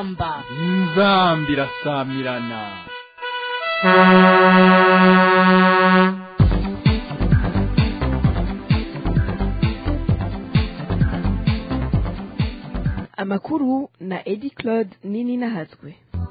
inzamba inzamba irasamirana amakuru na edi claude nini nahatswe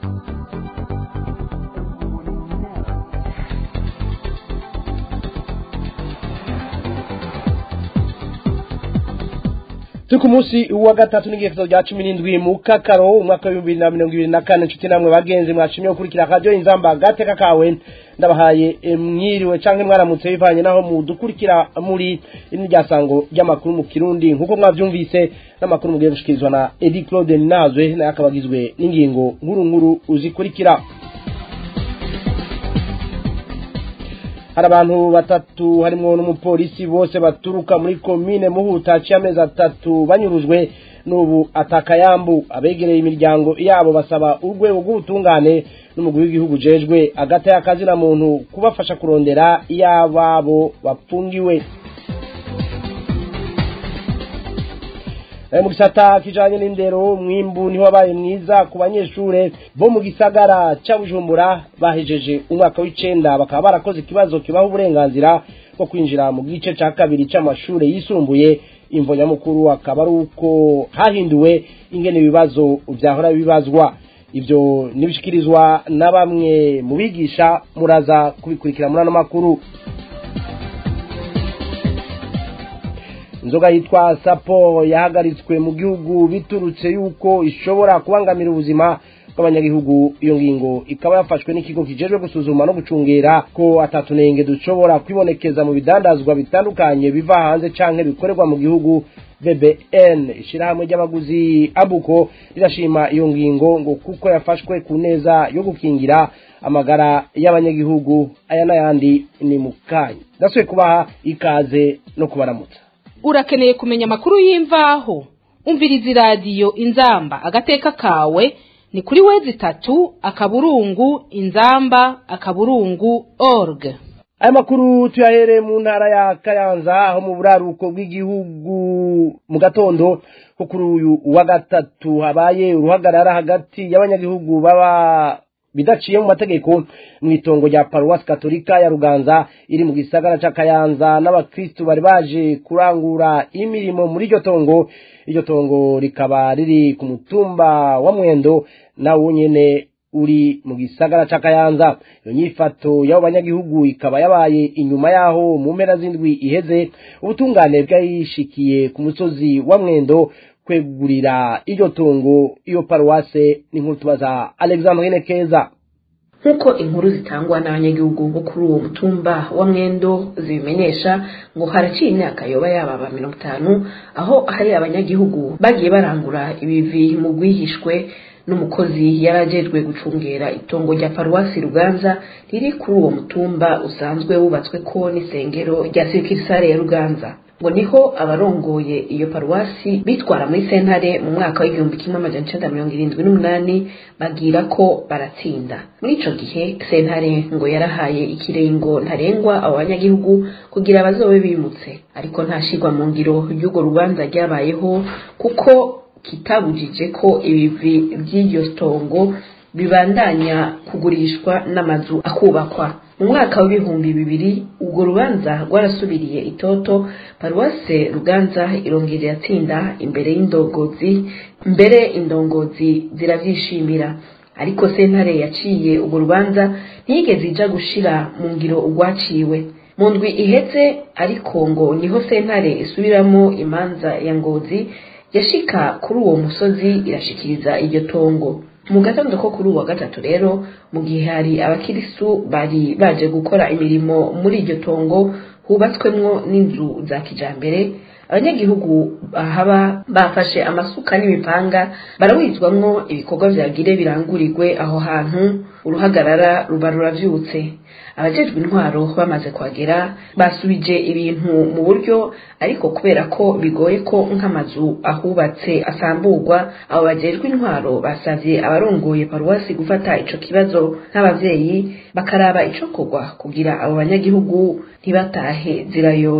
turi ku munsi wa gatatu n'igiherezo rya cumi n'indwi mu kakaro umwaka w'ibihumbi bibiri na mirongo ibiri na kane inshuti namwe bagenzi mwashimye gukurikira radiyo inzamba agateka kawe ndabahaye eh, mwiriwe cyangwa mwaramutse bivanye naho mudukurikira muri iri ryasango ry'amakuru mu kirundi nk'uko mwabyumvise n'amakuru mugiye gushikirizwa na edi claude nazwe nayo akaba agizwe n'ingingo nkuru nkuru uzikurikira hari abantu batatu harimo n'umupolisi bose baturuka muri komine muhuta haciye amezi atatu banyurujwe n'ubu atakayambu abegereye imiryango yabo basaba urwego rw'ubutungane n'umugwi w'igihugu ujejwe agata y'akazina muntu kubafasha kurondera iy'ababo bapfungiwe mu gisata kijanye n'indero umwimbu niho wabaye mwiza ku banyeshure bo mu gisagara ca bujumbura bahejeje umwaka w'icenda bakaba barakoze ikibazo kibaha uburenganzira bwo kwinjira mu gice ca kabiri c'amashure yisumbuye imvo nyamukuru akaba ari uko hahinduwe ingene ibibazo vyahora bibazwa ivyo nibishikirizwa na bamwe mu bigisha muraza kubikurikira muri ano makuru inzoga yitwa sapo yahagaritswe mu gihugu biturutse yuko ishobora kubangamira ubuzima bw'abanyagihugu iyo ngingo ikaba yafashwe n'ikigo kijejwe gusuzuma no gucungera ko atatunenge dushobora kwibonekeza mu bidandazwa bitandukanye biva hanze canke bikorerwa mu gihugu bbn ishirahamwe ry'abaguzi abuko rirashima iyo ngingo ngo kuko yafashwe ku neza yo gukingira amagara y'abanyagihugu aya n'ayandi ni mu kanya ndasubiye kubaha ikaze no kubaramutsa urakeneye kumenya amakuru y'imvaho umviriza iradiyo inzamba agateka kawe ni kuri wezi itatu akaburungu inzamba akaburungu org aya makuru tuyahereye mu ntara ya kayanza aho mu buraruko bw'igihugu mu gatondo ko kuri uyu wa gatatu habaye uruhagarara hagati y'abanyagihugu baba bidaciye mu mategeko mu itongo rya paruwasi katolika ya ruganza iri mu gisagara ca kayanza n'abakristu bari baje kurangura imirimo muri iryo tongo iryo tongo rikaba riri ku mutumba wa mwendo nawo nyene uri mu gisagara ca kayanza iyo nyifato y'abo banyagihugu ikaba yabaye inyuma yaho mu mpera z'indwi iheze ubutungane bwayishikiye ku musozi wa mwendo kwegurira iryo tongo iyo paruwase n'inkuru tubaza alexandrine keza nk'uko inkuru zitangwa n'abanyagihugu bo kuri uwo mutumba wa mwendo zibimenyesha ngo haraciye imyaka yoba yababa mirongo itanu aho hari abanyagihugu bagiye barangura ibivi mu rwihishwe n'umukozi yari ajejwe gucungera itongo rya paruwasi ruganza riri kuri uwo mutumba usanzwe wubatswe ko n'isengero rya sirikisare ya ruganza ngo niho abarongoye iyo paruwasi bitwara muri sentare mu mwaka w'igihumbi kimwe amajana icenda mirongo irindwi n'umunani bagira ko baratsinda muri ico gihe sentare ngo yarahaye ikirengo ntarengwa abo banyagihugu kugira bazobe bimutse ariko ntashirwa mu ngiro ry'urwo rubanza ryabayeho kuko kitabujije ko ibivi by'iryo tongo bibandanya kugurishwa n'amazu akubakwa mu mwaka w'ibihumbi bibiri urwo rubanza rwarasubiriye itoto paruwase ruganza irongera iratsinda imbere y'indongozi mbere indongozi ziravyishimira ariko sentare yaciye urwo rubanza ntiyigeze ija gushira mu ngiro urwaciwe mu ndwi iheze ariko ngo niho sentare isubiramo imanza ya ngozi yashika kuri uwo musozi irashikiriza iryo tongo mu gatondo ko kuri uwa gatatu rero mu gihe hari abakirisu bari baje gukora imirimo muri iryo tongo hubatswemwo n'inzu za kijambere abanyagihugu bahaba bafashe amasuka n'imipanga barawizwamwo ibikorwa vyagire birangurirwe aho hantu uruhagarara ruba ruravyutse abajejwe intwaro bamaze kuhagera basubije ibintu mu buryo ariko kubera ko bigoye ko nk'amazu ahubatse asamburwa abo bajejwe intwaro basavye abarongoye paruwasi gufata ico kibazo nk'abavyeyi bakaraba icokorwa kugira abo banyagihugu ntibatahe zirayoye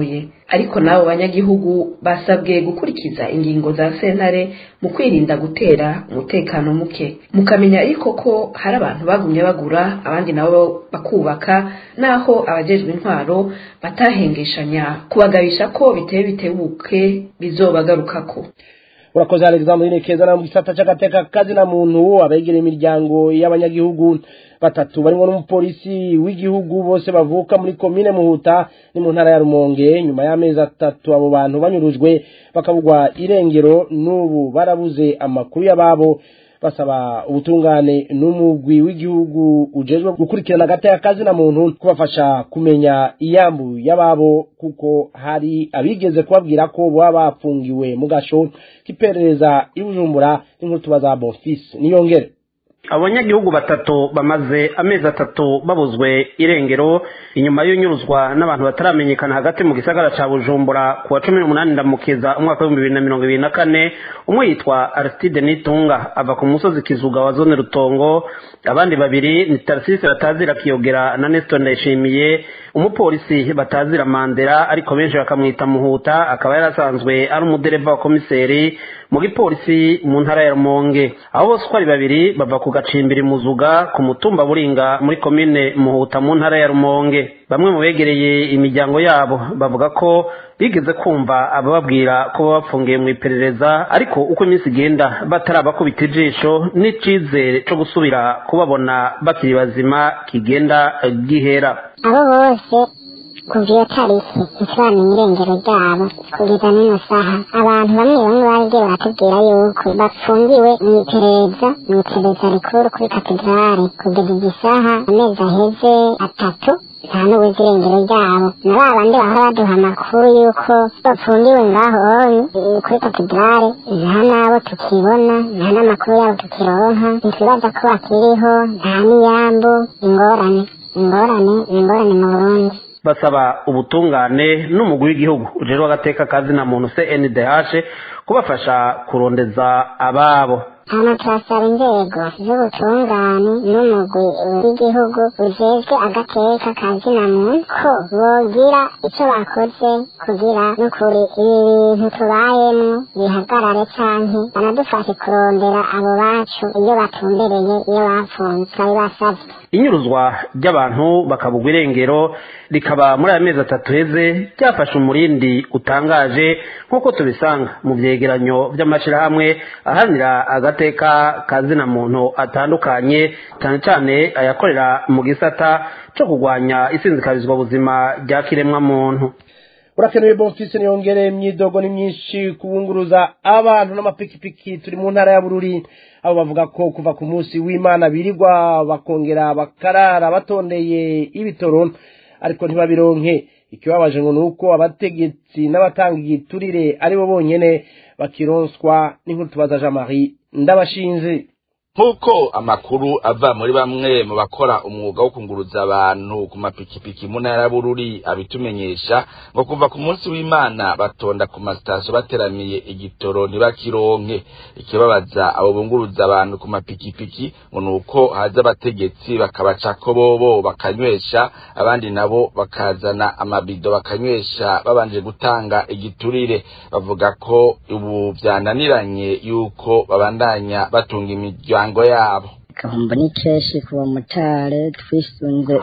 ariko n'abo banyagihugu basabwe gukurikiza ingingo za sentare mu kwirinda gutera umutekano muke mukamenya ariko ko hari abantu bagumye bagura abandi nabo bakubaka naho abajejwe intwaro batahengeshanya kubagabisha ko biteye bitebuke bizobagarukako urakoze alexandre nekeza na mu gisata c'agateka kazi na muntu abegera imiryango y'abanyagihugu batatu barimo n'umupolisi w'igihugu bose bavuka muri komine muhuta ni mu ntara ya rumonge nyuma y'amezi atatu abo bantu banyurujwe bakabugwa irengero n'ubu barabuze amakuru y'ababo basaba ubutungane n'umugwi w'igihugu ujejwe gukurikirana agateka kazi na muntu kubafasha kumenya iyambu y'ababo kuko hari abigeze kubabwira ko baba bafungiwe mu gasho k'iperereza i bujumbura n'inkuru tubaza bonfisi niyongere abanyagihugu batatu bamaze amezi atatu babuzwe irengero inyuma y'unyuruzwa n'abantu bataramenyekana hagati mu gisagara ca bujumbura ku wa cumi n'umunani ndamukiza umwaka w'ibihumbi bibiri na mirongo ibiri na kane umwe yitwa aristide nitunga ava ku musozi kizuga wa zone rutongo abandi babiri ni tarisisi batazira kiyogera na nestor ndayishimiye umupolisi batazira mandera ariko benshi bakamwita muhuta akaba yarasanzwe ari umudereva wa komiseri mu gipolisi mu ntara ya rumonge abo bose uko ari babiri bava ku gacimbiri muzuga ku mutumba buringa muri komine muhuta mu ntara ya rumonge bamwe mu begereye imiryango yabo bavuga ko bigeze kumva abababwira ko baba bafungiye mu iperereza ariko uko iminsi igenda batarabakubita ijisho n'icizere co gusubira kubabona bakiri bazima kigenda gihera abo bose kuva iyo tariki ntituramenya irengero ryabo kugeza n'ino saha abantu bamwe bamwe baragiye baratubwira yuko bafungiwe mu iperereza mu iperereza rikuru kuri katedrale kugeza izi saha amezi aheze atatu nta n'ubuzi irengero ryabo na ba bandi bahora baduha amakuru y'uko bafungiwe ngaho onye kuri katedrale nta n'abo tukibona nta n'amakuru yabo tukironka ntitwibaza ko bakiriho nta n'iyambu ingorane ingorane ingorane mu burundi basaba ubutungane n'umugwi w'igihugu ujejwe agateka kazi na muntu CNDH kubafasha kurondeza ababo hano turasaba inzego z'ubutungane n'umugwi w'igihugu ujejwe agateka ka zina muntu ko bogira icyo bakoze kugira n'ukuri ibi bintu tubayemwo bihagarare canke banadufashe kurondera abo bacu iyo batumbereye iyo bapfunze turabibasavye inyuruzwa ry'abantu bakabugwa irengero rikaba muri aya mezi atatu heze ryafashe umurindi utangaje nk'uko tubisanga mu vyegeranyo vy'amashirahamwe ahanira agateka ka zina muntu atandukanye cyane cyane ayakorera mu gisata co kurwanya isinzikabizwa buzima rya kiremwa muntu urakenewe bonfisi niyongere imyidogo ni myinshi kubunguruza abantu n'amapikipiki turi mu ntara ya bururi abo bavuga ko kuva ku munsi w'imana birirwa bakongera bakarara batondeye ibitoro ariko ntibabironke ikibabaje ngo ni uko abategetsi n'abatanga igiturire aribo bonyene bakironswa n'inkuru tubaza jean marie ndabashinze nk'uko amakuru ava muri bamwe mu bakora umwuga wo kunguruza abantu ku mapikipiki mu ntara bururi abitumenyesha ngo kuva ku munsi w'imana batonda ku masitasiyo bateraniye igitoro ntibakironke ikibabaza abo bunguruza abantu ku mapikipiki ngo ni uko haza abategetsi bakabacako bobo bakanywesha abandi nabo bakazana amabido bakanywesha babanje gutanga igiturire bavuga ko ubu byananiranye yuko babandanya batunga imiryango imiryango yabo gahombo ni kenshi ku bamotari twisunze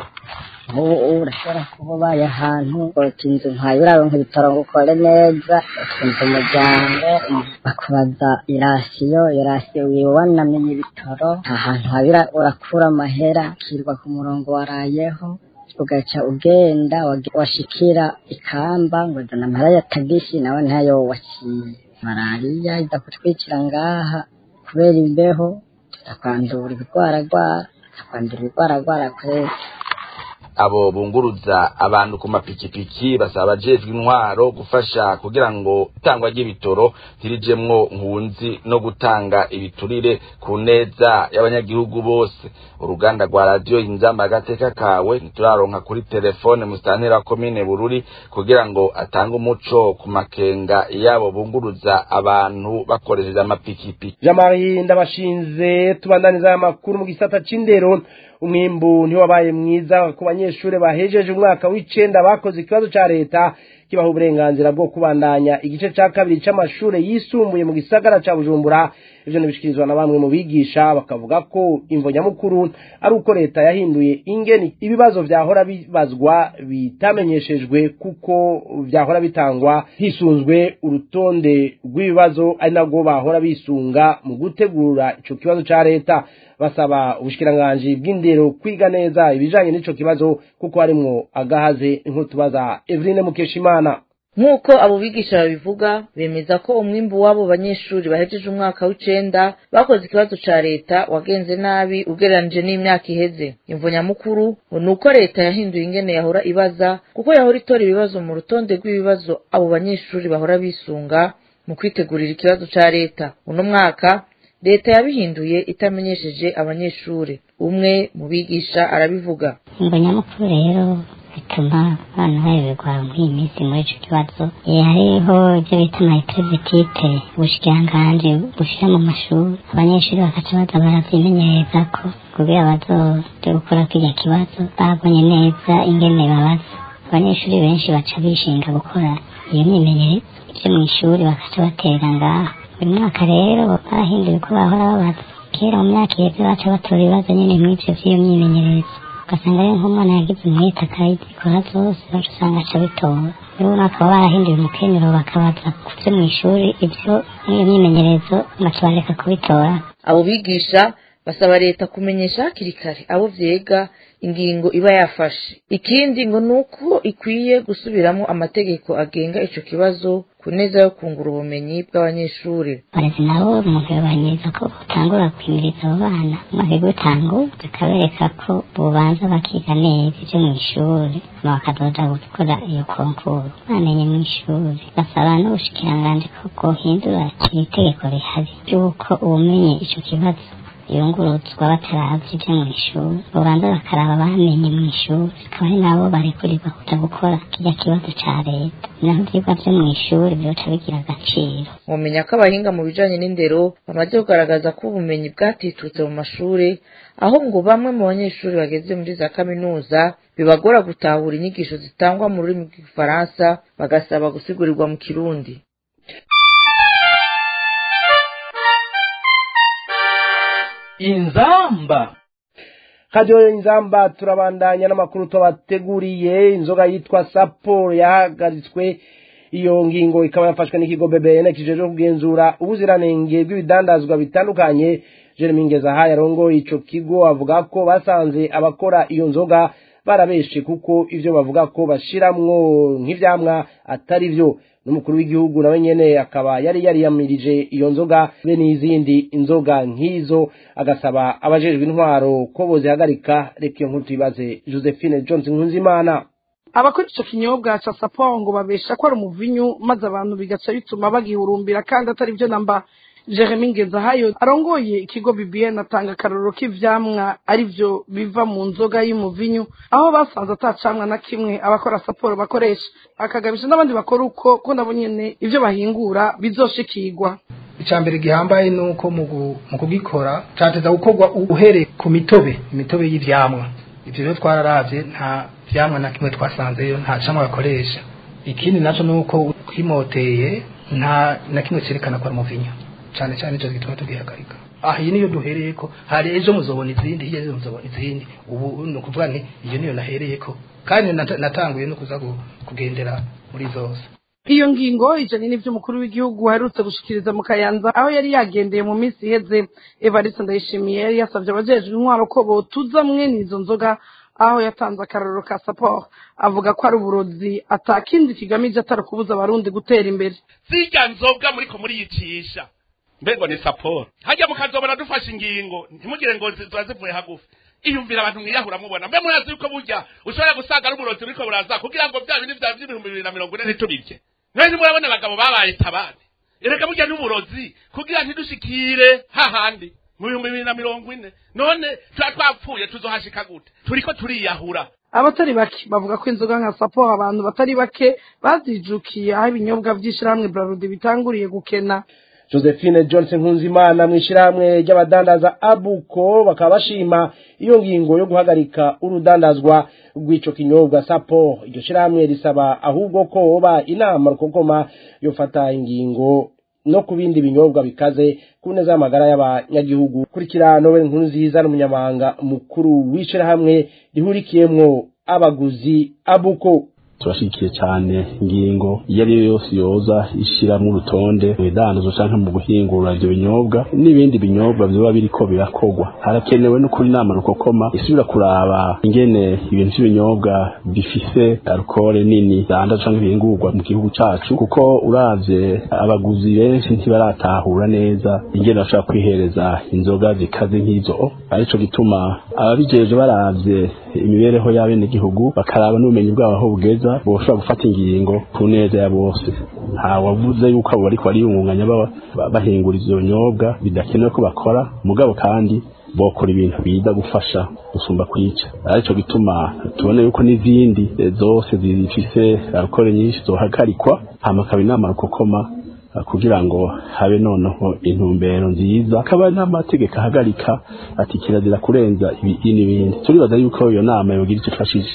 nk'ubu urashobora kuba ubaye ahantu uti inzu nkayo uraronka ibitaro ngo ukore neza utunze umuryango bakubaza irasiyo irasiyo wiwe wanamenye ibitaro nta hantu habira urakura amahera ukirwa ku murongo warayeho ugaca ugenda washikira ikamba ngo zana amahera ya tagisi nawe ntayo waciye malariya iza kutwicira ngaha kubera imbeho tukwandura ibigwaragwara tukwandura ibigwaragwara kwezi abo bunguruza abantu ku mapikipiki basaba abajejwe intwaro gufasha kugira ngo itangwa ry'ibitoro ntirijemwo nkunzi no gutanga ibiturire ku neza y'abanyagihugu bose uruganda rwa radiyo inzamba agateka kawe ntituraronka kuri telefone musitantera wa komine bururi kugira ngo atange umuco ku makenga yabo bunguruza abantu bakoresheje amapikipiki jean marie ndabashinze tubandaniza amakuru mu gisata c'indero umwimbu ntiwabaye mwiza ku banyeshuri bahejeje umwaka w'icenda bakoze ikibazo ca leta kibaha uburenganzira bwo kubandanya igice ca kabiri c'amashure yisumbuye mu gisagara ca bujumbura ivyo nibishikirizwa na bamwe mu bigisha bakavuga ko imvo nyamukuru ari uko leta yahinduye ingeni ibibazo vyahora bibazwa bitamenyeshejwe kuko vyahora bitangwa hisunzwe urutonde rw'ibibazo ari nabwo bahora bisunga mu gutegura ico kibazo ca leta basaba ubushikiranganji bw'indero kwiga neza ibijanye n'ico kibazo kuko harimwo agahaze nk'utubaza Eveline Mukeshimana nk'uko abo bigisha babivuga bemeza ko umwimbu w'abo banyeshuri bahejeje umwaka w'icenda bakoze ikibazo ca leta wagenze nabi ugereranije n'imyaka iheze imvo nyamukuru ni uko leta yahinduye ingene yahora ibaza kuko yahora itora ibibazo mu rutonde rw'ibibazo abo banyeshuri bahora bisunga mu kwitegurira ikibazo ca leta uno mwaka leta yabihinduye itamenyesheje abanyeshuri umwe mu bigisha arabivuga imvo nyamukuru rero bituma abantu bayoberwa muri iyi minsi muri ico kibazo Eh, hariho ibyo bita amaeprevitite ubushikiranganji bushira mu mashuri abanyeshuri bakaca baza baravyimenyereza ko kugira bazoje gukora kirya kibazo babonye neza ingene babaza abanyeshuri benshi baca bishinga gukora iyo myimenyerezo ivyo mw'ishuri bakaca batera ngaho uyu mwaka rero barahinduye uko bahora babaza kera mu myaka iheze baca batora ibibazo nyene mw'ivyo vy'iyo myimenyerezo ugasanga rero nk'umwana yagize umwete akayikora zose baca usanga aca bitora rero bakaba barahinduye umukenyero bakabaza kuvyo mw'ishuri ivyo n'iyo myimenyerezo baca bareka kubitora abo bigisha basaba leta kumenyesha hakiri kare abo vyega ingingo iba yafashe ikindi ngo ni uko ikwiye gusubiramo amategeko agenga ico kibazo ku neza yo kungura ubumenyi bw'abanyeshuri abarezi nabo umuntu yobanyiriza ko utangura kwimiriza abo bana umwaka gutangu bakabereka ko bobanza bakiga neza ivyo mw'ishuri hama bakazoja gukora iyo konkuru bamenye mw'ishuri basaba n'ubushikiranganji ko bwohindura iri tegeko rihari ry'uko ubumenye ico kibazo yunguruzwa bataravye ivyo mw'ishuri bobanza bakaraba bamenye mw'ishuri akaba ari nabo barekurirwa kuja gukora kirya kibazo ca leta naho ivyigwa vyo mw'ishuri vyoca bigira agaciro mumenya ko abahinga mu bijanye n'indero bamaze kugaragaza ko ubumenyi bwatitutse mu mashuri aho ngo bamwe mu banyeshuri bageze muri za kaminuza bibagora gutahura inyigisho zitangwa mu rurimi rw'igifaransa bagasaba gusigurirwa mu kirundi inzamba radiyo inzamba turabandanya n'amakuru tubateguriye inzoga yitwa sapo yahagaritswe iyo ngingo ikaba yafashwe n'ikigo bbn kijejwe kugenzura ubuziranenge bw'ibidandazwa bitandukanye jeremy ngezaha yarongoye ico kigo avuga ko basanze abakora iyo nzoga barabeshe kuko ivyo bavuga ko bashiramwo nk'ivyamwa atari vyo n'umukuru w'igihugu nawe nyene akaba yari yariyamirije iyo nzoga be n'izindi inzoga nk'izo agasaba abajejwe intwaro ko bozihagarika reka iyo nkuru tuyibaze josephine jones nkunzimana abakora ico kinyobwa ca sapo ngo babesha ko ari umuvinyu maze abantu bigaca bituma bagihurumbira kandi atari vyo namba jeremy ngezahayo arongoye ikigo bbn atanga akarorero k'ivyamwa ari vyo biva mu nzoga y'umuvinyu aho basanze ata camwa na kimwe abakora saporo bakoresha akagabisha n'abandi bakora uko ko nabo nyene ivyo bahingura bizoshikirwa icambere gihambaye nuko mu gu- mu kugikora cateza gukorwa uhereye ku mitobe imitobe y'ivyamwa ivyo rero twararavye nta vyamwa na kimwe twasanzeyo nta camwa bakoresha ikindi naco nuko kimoteye nta na kimwe cerekana ko ari umuvinyo cane cane ico gituma tugihagarika aha iyi niyo duhereyeko hari ejo muzobona izindi hirya ejo muzobona izindi ubu ni ukuvuga nti iyo niyo nahereyeko kandi nata- natanguye no kuza gu- kugendera muri zose iyo ngingo ijanye n'ivyo umukuru w'igihugu aherutse gushikiriza mu kayanza aho yari yagendeye mu minsi iheze evariste ndayishimiye yari yasavye abajejwe intwaro ko botuza mwene izo nzoga aho yatanze akarorero ka saporo avuga ko ari uburozi atakindi kigamije atari ukubuza abarundi gutera imbere zirya nzoga muriko muriyicisha mbego ni saporo hajya mukazobona dufashe ingingo ntimugire ngo zi- ziba zivuye hagufi iyumvira abantu mwiyahura mubona mbe murazi yuko burya ushobora gusanga ari uburozi buriko buraza kugira ngo bya bindi vyawe vy'ibihumbi bibiri na mirongo ine ntitubirye mwe ntimurabona abagabo babaye tabane erega burya n'uburozi kugira ntidushikire hahandi mu bihumbi bibiri na mirongo ine none tuba twapfuye tuzohashika gute turiko turiyahura abatari bake bavuga ko inzoga nka sapo abantu batari bake bazijukiye aho ibinyobwa vy'ishirahamwe brarudi bitanguriye gukena josephine johnson nkunzimana mu ishyirahamwe ry'abadandaza abuko bakaba bashima iyo ngingo yo guhagarika urudandazwa rw'ico kinyobwa sapo iryo shyirahamwe risaba ahubwo ko hoba inama rukokoma yofata ingingo no ku bindi binyobwa bikaze ku neza y'amagara y'abanyagihugu kurikira noel nkuru nziza n'umunyamabanga mukuru w'ishyirahamwe rihurikiyemwo abaguzi abuko turashyigikiye cyane ingingo iyo ari yo yose yoza ishyiramo urutonde mu bidandazo cyangwa mu guhingura ibyo binyobwa n'ibindi binyobwa biba biriko birakogwa harakenewe no kuri inama rukokoma isubira kuraba ingene ibintu by'ibinyobwa bifise alukore nini zanda cyangwa bihingurwa mu gihugu cacu kuko uravye abaguzi benshi ntibaratahura neza ingene bashobora kwihereza inzoga zikaze nk'izo arico gituma ababijeje baravye imibereho y'abenegihugu bakaraba n'ubumenyi bwabo aho bugeza boshobora gufata ingingo ku neza ya bose nta wavuze yuko abo bariko bariyungunganya bahingura ivyo binyobwa bidakenewe ko bakora mugabo kandi bokora ibintu biza gufasha gusumba kwica arico gituma tubona yuko n'izindi zose zifise alukore nyinshi zohagarikwa hama akaba inama rukokoma kugira ngo habe noneho intumbero nziza akaba n'amategeko ahagarika ati kirazira kurenza ibi n'ibindi turibaza yuko iyo nama yogira icyo ifashije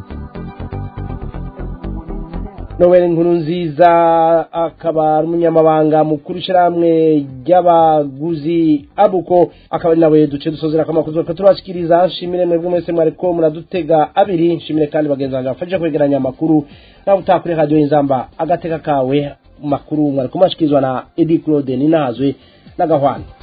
noel nkuru nziza akaba ari umunyamabanga mukuru ishyirahamwe ry'abaguzi abuko akaba ari nawe duce dusozera akamakuzo turabashikiriza nshimire mwebwe mwese mwariko muradutega abiri nshimire kandi bagenzi banjye bafashe kwegeranya amakuru nawe utaha kuri radiyo y'inzamba agateka kawe makuru mwariko mashyikirizwa na edi claude ninahazwe n'agahwana